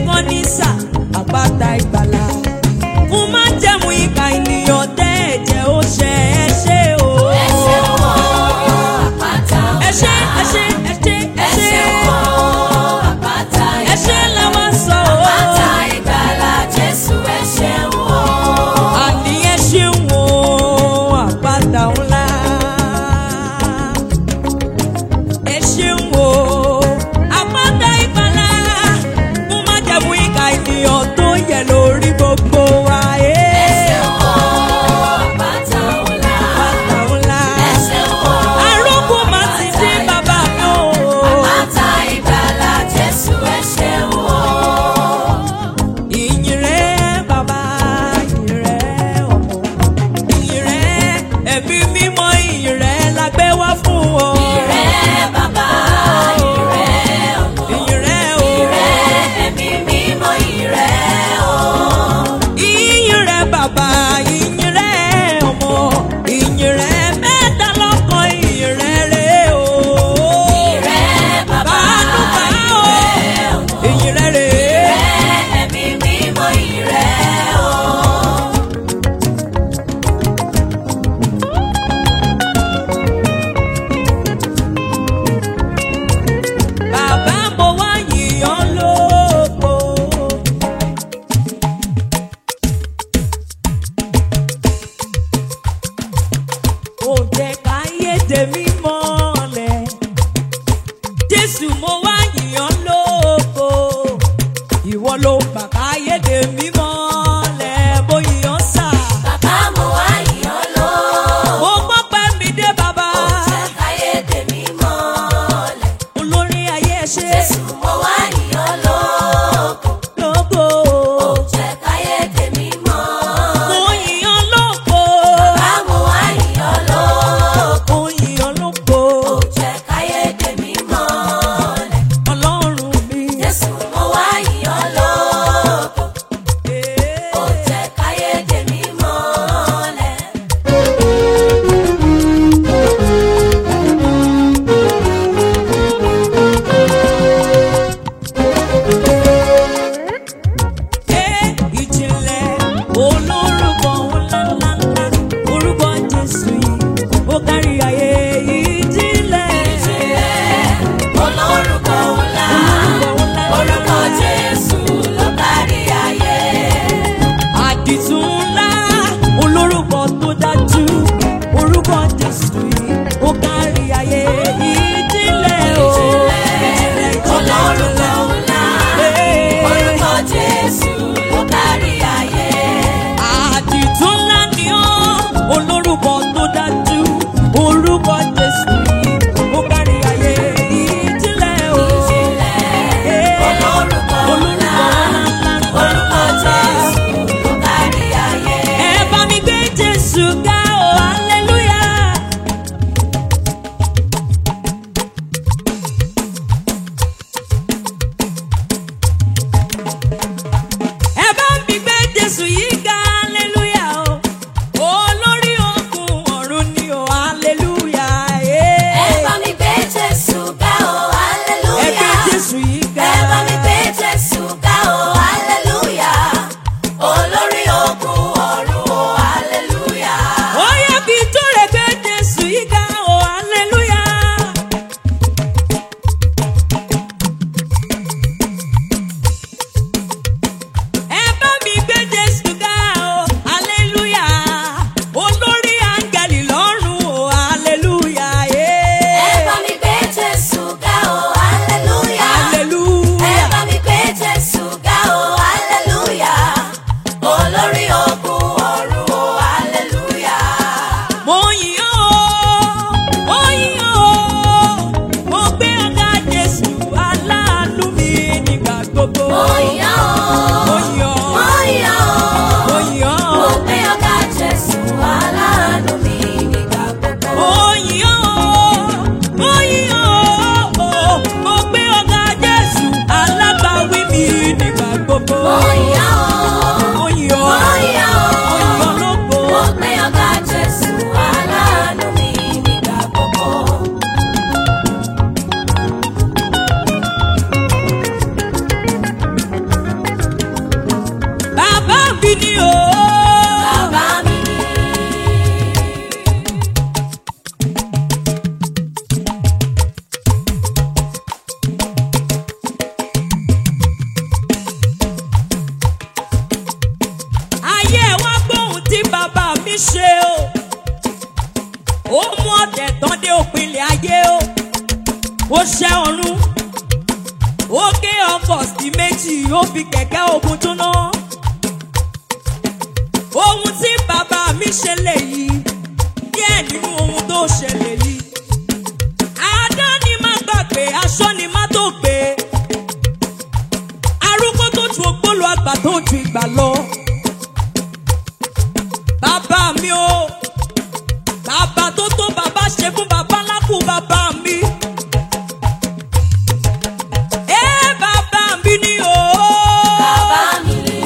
kan ní sà àpáta ìgbàlà fún má jẹ̀mú ìka ènìyàn tẹ́ ẹ̀jẹ̀ ó ṣe ẹ ṣe o. ẹ ṣeun o àpáta ẹ ṣe ńlá. ẹ ṣe ẹ ṣe ẹ ẹ ṣe ṣeun o àpáta ẹ ṣe ìgbàlà. làwọn sọ o. àpáta ìgbàlà Jésù ẹ ṣeun o. àní ẹ ṣeun o àpáta ńlá. ẹ ṣeun o àpáta ìgbàlà fún má jẹ̀mú ìka ènìyàn tó yẹ lórí gbogbo wa. ẹ ṣeun o àpáta ńlá. Àpáta ńlá. ẹ ṣeun o Arógbó máa ti dé bàbá mi o. àpáta ìgbàlà Jésù ẹ ṣeun o. Ìyìn rẹ̀ bàbá, ìyìn rẹ̀ ọmọ. Ìyìn rẹ̀ ẹ̀mí mímọ́, ìyìn rẹ̀ la gbé wá fún ọ. Ìrẹ́ bàbá, ìrẹ́ ọmọ, Ìyìn rẹ̀ o. ìrẹ́ ẹ̀mí mímọ́, ìrẹ́ o. Ìyìn rẹ̀ bàbá, ìyìn rẹ̀ ọmọ. Ìyìn rẹ̀ mẹ́ta lọ́kan, ìyìn rẹ̀ rẹ̀ o. Ìrẹ́ bàbá, Bàánú bá o. ìrẹ́ ọmọ, Ìyìn rẹ̀ rẹ̀. ìrẹ́ ẹ̀mí mímọ́, ìrẹ́ o. Bàbá mo wá yìnyín lóko. Ó jẹ́ káyé tèmi mọ́lẹ̀. Jésù mo wá yìnyín lóko. Ìwọ ló gbà káyé tèmi mọ́lẹ̀. Mo yìnyín sà. Bàbá mo wá yìnyín lọ. Mo gbọ́ pé mi dé bàbá. Ó jẹ́ káyé tèmi mọ́lẹ̀. Olórí ayé ẹ ṣé Jésù mo wá yìnyín lóko. lóko. Ó jẹ́ káyé tèmi mọ́lẹ̀. Mo yìnyín lóko. Bàbá mo wá yìnyín lóko. Mo yìnyín lóko. Ó jẹ́ káyé tèmi mọ́lẹ̀. Ọlọ́run mi. Jésù mo wá yìnyín lóko. Ee. mi ni o. bàbá mi ni. ayé wa gbóhùn tí bàbá mi ṣe o. ó mú ọ̀tẹ̀ tán dé òpinlẹ̀ ayé o. ó ṣẹ́ ọ̀run. ó gé ọkọ̀ sí méjì ó fi kẹ̀kẹ́ ogun túná. ohun tí bàbá mi ṣe lèyí díẹ̀ nínú ohun tó ṣẹlẹ̀ yìí. àádá ni má gbàgbé aṣọ ni má tó gbé. arúgbó tó ju ògbólò àgbà tó ju ìgbà lọ. bàbá mi o bàbá tó tó bàbá ṣe fún bàbá lákù bàbá mi. ẹ bàbá mi ni o. bàbá mi ni.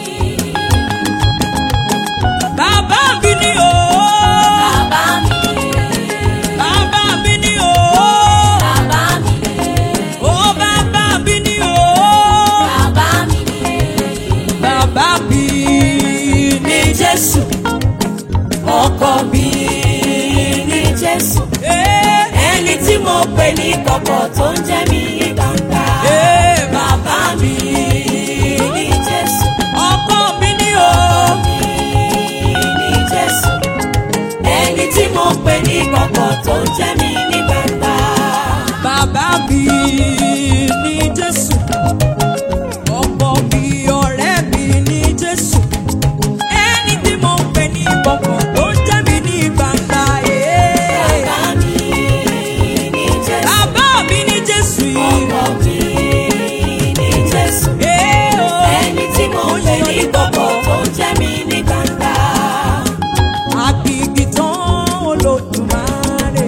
bàbá mi ni o. bàbá mi ni. bàbá mi ni o. bàbá mi ni. o bàbá mi ni o. bàbá mi ni. bàbá mi ni Jésù. Ọkọ mi ní Jésù. Eh, Ẹni tí mo pè ní kọ̀kọ̀ tó ń jẹ́ mi ní gbangba. eh, Bàbá mi ní Jésù. ọkọ mi ni o. Ọkọ mi ní Jésù. Ẹni tí mo pè ní kọ̀kọ̀ tó ń jẹ́ mi ní gbangba. Bàbá mi ní Jésù. Ọkọ mi ọ̀rẹ́ mi ní Jésù. Ẹni tí mo ń pè ní ìkọ̀kọ̀ tó ń jẹ́ mi ní gbangba. eh. Bàbá mi ní Jésù. Bàbá mi ní Jésù yìí. Ọkọ mi ní Jésù. Eh, oh. Ẹni tí mo pè ní kọ̀kọ̀ tó ń jẹ́ mi ní gbangba. Àkìkì tán Olódùmarè.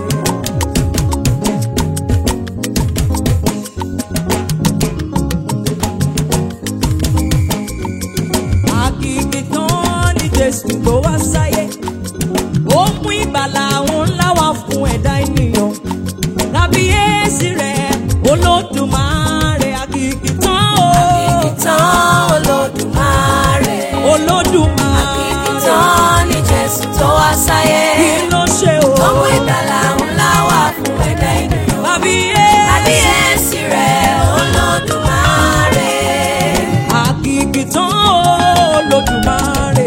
Àkìkì tán ni Jésù tó wá sáyé. Ó mú ìgbàlà àwọn ńlá wá fún ẹ̀dá ènìyàn. Kábíyèsí rẹ̀ Olódùmarè àkìkì tán o. Ìtàn Olódùmarè. Olódùmarè. Ìtàn ni Jésù tó wá sáyé. Kí ló ṣe o? Ọmọ ìgbàlà ńlá wà fún ẹ̀dá ènìyàn. Kábíyèsí. Kábíyèsí rẹ̀ Olódùmarè. Àkìkìtàn Olódùmarè.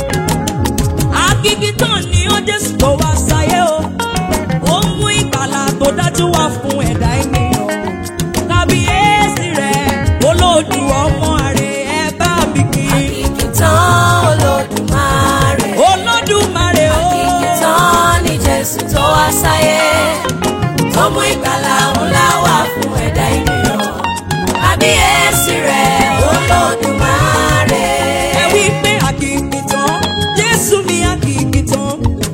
Àkìkìtàn ni ó Jésù tó wá sáyé o. Ó mú ìgbàlà tó dájú wá fún ẹ̀dá ènìyàn. Kábíyèsí rẹ̀ olódù ọmọ rẹ̀ ẹ bá mi kí. Ìtàn Olódùmarè. Olódùmarè o. Ìtàn ni Jésù tó wá sáyé. Ọmọ ìgbàlà ńlá wà fún ẹ̀dá ènìyàn. Kábíyèsí rẹ̀ Olódùmarè. Ẹ wí pé àkìkìtàn Jésù mi àkìkìtàn.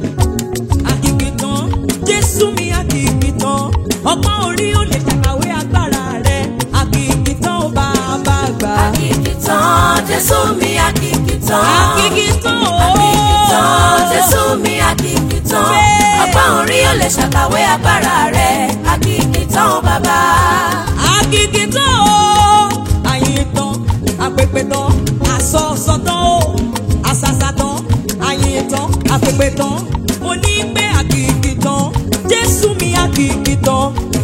Àkìkìtàn Jésù mi àkìkìtàn. Ọgbọ́n orí ò lè ṣàkàwé agbára rẹ̀. Àkìkìtàn ó bá a bá gbà. Àkìkìtàn Jésù mi àkìkìtàn. Àkìkìtàn o. Àkìkìtàn Jésù mi àkìkìtàn. Bẹ́ẹ̀. Ọgbọ́n orí ò lè ṣàkàwé agbára rẹ̀. Àkìkìtàn bàbá. Àkìkìtàn o. Àyìntàn, àpèpètàn, àsọ̀sọ̀tàn o. Àsàsàtàn, àyìntàn, àpèpètàn. Mo ní pé àkìkìtàn, Jésù mi àkìkìtàn.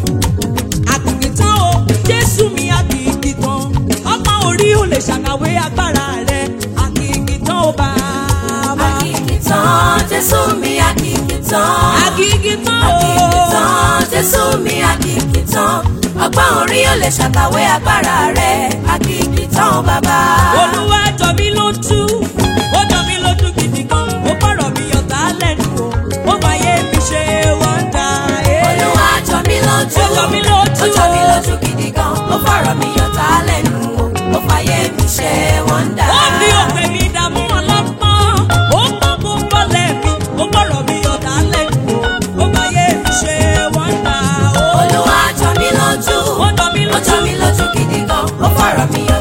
Àkìkìtàn o, Jésù mi àkìkìtàn. Ọgbọ́n orí ò lè ṣàkàwé agbára rẹ̀. Àkìkìtàn o bàbá. Àkìkìtàn Jésù mi àkìkìtàn. Àkìkìtàn o. Àkìkìtàn Jésù mi àkìkìtàn. Ọgbọ́n orí ò lè ṣàkàwé agbára rẹ̀. Àkìkìtàn bàbá. Olúwa jọ mí lójú, ó jọ mí lójú gidi gan, ó bọ̀rọ̀ mi ọ̀tá lẹ́nu o, ó máa yé mi ṣe wọ́ndà. Olúwa jọ mí lójú. Ó jọ mí lójú Ó jọ mí o. lójú gidi gan. Ó fọ̀rọ̀ mi yọ̀tá lẹ́nu o. Ó fàyè mi ṣe wọ́ndà. Ó fi òpè mi dààmú ọlọ́pọ́n, ó pọ́n kó bọ́lẹ̀ mi, ó bọ̀rọ̀ mi ọ̀tá lẹ́nu o, ó máa yé mi ṣe wọ́ndà. Olúwa jọ mí lójú. Ó jọ mí Ó jọ lójú. mí lójú gidi gan. Ó fọ̀rọ̀ mi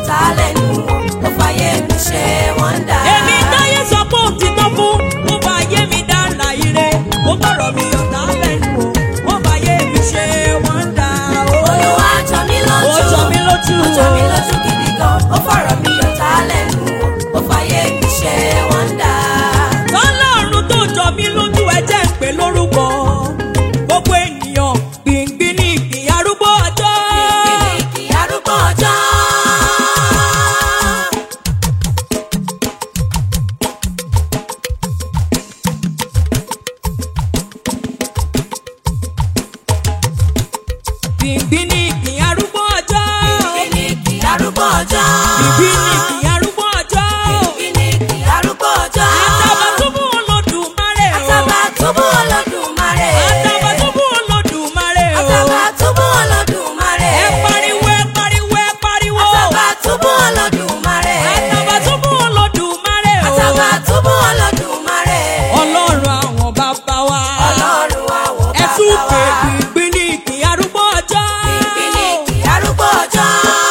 Bìbí ni kì í arúgbó ọjọ́. Bíbíníkì arúgbó ọjọ́. Àtàbàtúbú Olódùmarè o. Àtàbàtúbú Olódùmarè. Àtàbàtúbú Olódùmarè o. Àtàbàtúbú Olódùmarè. Ẹ pariwo ẹ pariwo ẹ pariwo. Àtàbàtúbú Olódùmarè. Àtàbàtúbú Olódùmarè o. Àtàbàtúbú Olódùmarè. Ọlọ́run àwọn bàbá wa. Ọlọ́run àwọn Ẹ tún bàbá pè wa. gbìngbìn ní kì í arúgbó ọjọ́. Bíbíníkì arúgbó ọjọ́.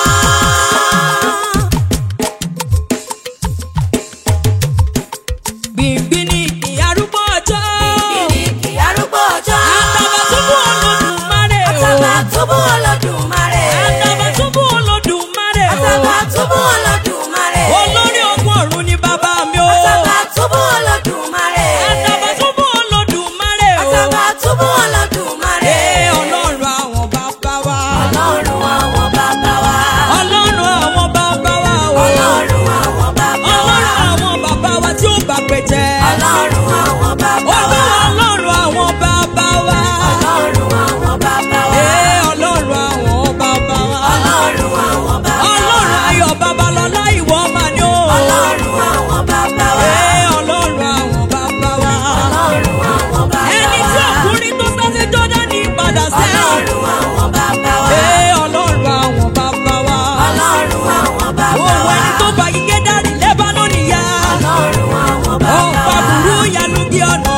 Gbìngbìn ní kì í arúgbó ọjọ́. Bíbíníkì arúgbó ọjọ́. Àtàbàtúbú Olódùmarè o. Àtàbàtúbú Olódùmarè. Àtàbàtúbú Olódùmarè o. Àtàbàtúbú Olódùmarè. Olórí ogun ọ̀run ni bàbá mi o. Àtàbàtúbú Olódùmarè. Àtàbàtúbú Olódùmarè o. Àtàbàtúbú Olódùmarè. Ee ọlọ́run àwọn bàbá wa. Ọlọ́run àwọn bàbá wa. Ọlọ́run àwọn bàbá wa o. Ọlọ́run àwọn bàbá wa. Ọlọ́run àwọn bàbá wa tí ó bá pè jẹ́. Ọlọ́run àwọn bàbá wa. Olúwa ọlọ́run àwọn bàbá wa. Ọlọ́run àwọn bàbá wa. Ee ọlọ́run àwọn bàbá wa. Ọlọ́run àwọn bàbá wa. Ọlọ́run ayọ̀ babalọ́lá ìwọ mà ni o. Ọlọ́run àwọn bàbá wa. Ee ọlọ́run àwọn bàbá wa. Ọlọ́run àwọn bàbá wa. Ẹni tí ọkùnrin tó sá sí Jọ́dánì padà sẹ́yìn. Ọlọ́run àwọn bàbá wa. Ee ọlọ́run àwọn bàbá wa. Ọlọ́run àwọn bàbá Òun wa. ẹni tó bá igi dárì lẹ́bánọ́nì ya. Ọlọ́run àwọn bàbá Ọ̀pá wa. burú yanu bí ọ̀nà.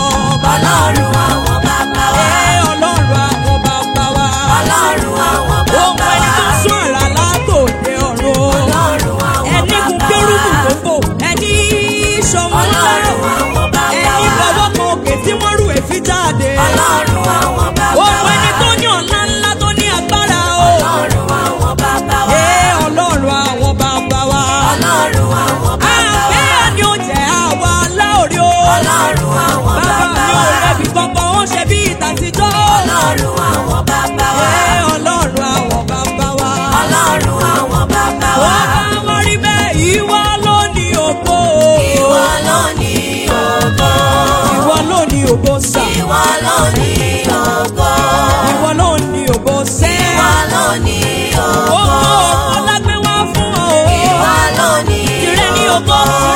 Ọlọ́run àwọn bàbá wa. Ee ọlọ́run àwọn bàbá wa. Ọlọ́run àwọn Òun bàbá ẹni wa. tó sún àrà látòde ọ̀run. Ọlọ́run àwọn Ẹni kún bàbá kérúbù wa. tó fò. Ẹni ṣọ̀wọ́n Ọlọ́run lọ́rọ̀. àwọn bàbá Ẹni wa. fọwọ́ kan òkè tí wọ́n rú èéfì jáde. Ọlọ́run àwọn bàbá Òun wa. ẹni tó ní ọ̀la ńlá tó ní agbára o. Ọlọ́run àwọn bàbá wa. Ee ọlọ́run àwọn bàbá wa. Ọlọ́run àwọn bàbá wa. Àbẹ́ ni ó jẹ́ àwa láòrí o. Ọlọ́run àwọn Bàbá bàbá mi ò wa. rẹ̀bi kankan, ó ṣe bí ìtàtijọ́. Ọlọ́run àwọn bàbá wa. Ee ọlọ́run àwọn bàbá wa. Ọlọ́run àwọn bàbá wa. Wọ́n bá wọ́n rí bẹ́ẹ̀, ìwọ ló ní ògo. Ìwọ ló ní ògo. Ìwọ ló ní ògo sà. Ìwọ ló ní ògo. Ìwọ ló ní ògo sẹ́. Ìwọ ló ní Ògo ògo. ògo lágbé wá fún ọ. Ìwọ ló ní Tìrẹ ní ògo, ògo.